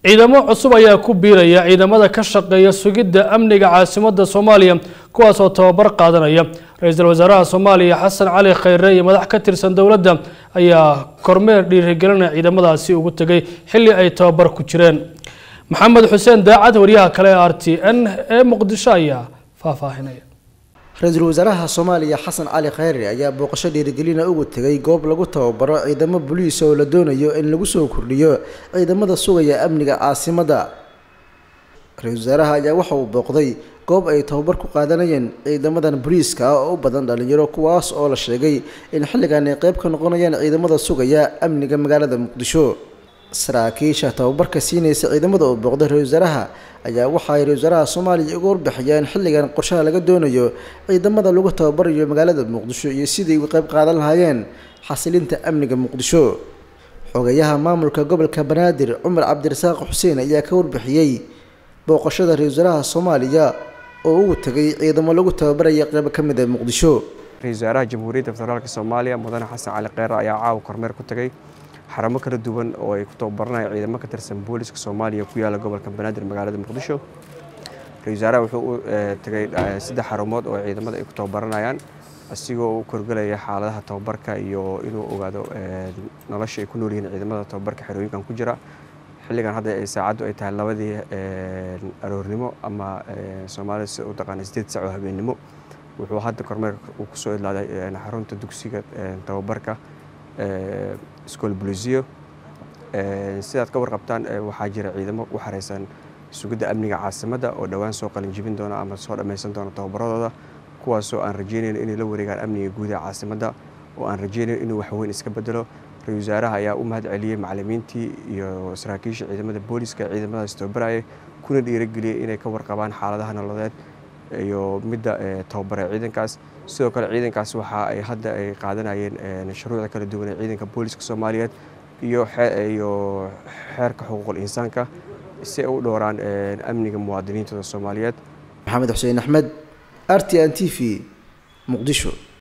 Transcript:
ciidamo cusub ayaa ku biiraya ciidamada ka shaqeeya sugidda amniga caasimadda soomaaliya kuwaas oo tababar qaadanaya ra-iisul wasaaraha soomaaliya xasan cali khayre iyo madax ka tirsan dowladda ayaa kormeer dhiirigelinaya ciidamadaasi ugu tegay xilli ay tababar ku jireen maxamed xuseen daacad waryaha kale ee r t n ee muqdisho ayaa faahfaahinaya ra-iisul wasaaraha soomaaliya xasan cali khayre ayaa booqasho dhiirigelina ugu tegay goob lagu tababaro ciidamo boliis oo la doonayo in lagu soo kordhiyo ciidamada sugaya amniga caasimadda ra-iisul wasaaraha ayaa waxa uu booqday goob ay tababar ku qaadanayeen ciidamadan boliiska ah oo u badan dhalinyaro kuwaas oo la sheegay in xilligan ay qeyb ka noqonayaan ciidamada sugaya amniga magaalada muqdisho saraakiisha tababarka siinaysa ciidamada uu booqday ra-isul wasaaraha ayaa waxa ay ra-isul wasaaraha soomaaliya uga warbixiyeen xilligan qorshaha laga doonayo ciidamada lagu tababarayo magaalada muqdisho iyo sidii uga qeyb qaadan lahaayeen xasilinta amniga muqdisho xogayaha maamulka gobolka banaadir cumar cabdirasaaq xuseen ayaa ka warbixiyey booqashada ra-isul wasaaraha soomaaliya oo ugu tegay ciidamo lagu tababaraya qeybo ka mid a muqdisho ra-isul wasaaraha jamhuuriyadda federaalka soomaaliya mudane xasan cali kheyre ayaa caawa kormeer ku tegay xaramo kala duwan oo ay ku tababaranayaan ciidamo ka tirsan booliska soomaaliya ku yaala gobolka banaadir magaalada muqdisho ra-isul wasaaraha wuxuu u tegay saddex xarumood oo ciidamada ay ku tababaranayaan asigoo u korgelaya xaaladaha tababarka iyo inuu ogaado nolosha ay ku nool yihiin ciidamada tababarka xerooyinkan ku jira xilligan hadda ay saacaddu ay tahay labadii aroornimo ama soomaalida si u taqaana sideed sac oo habeennimo wuxuu hadda kormeerka uu kusoo idlaaday xarunta dugsiga tababarka school bolisiyo sidaad ka warqabtaan waxaa jira ciidamo u xareysan sugidda amniga caasimadda oo dhowaan soo qalinjibin doona ama soo dhammaysan doona tababaradooda kuwaasoo aan rajeynayn inay la wareegaan amniga guud ee caasimadda oo aan rajeynayn inuu waxweyn iska bedelo ra-isul wasaaraha ayaa u mahad celiyey macalimiintii iyo saraakiisha ciidamada booliska ee ciidamadaas tababarayay kuna dhiirageliyey inay ka warqabaan xaaladaha nololeed iyo midda tababare ciidankaas sidoo kale ciidankaas waxa ay hadda ay qaadanayeen shuruucda kala duwan ee ciidanka booliska soomaaliyeed iyo iyo xeerka xuquuqul insaanka si ay u dhowraan amniga muwaadiniintooda soomaaliyeed maxamed xuseen axmed r t n t v muqdisho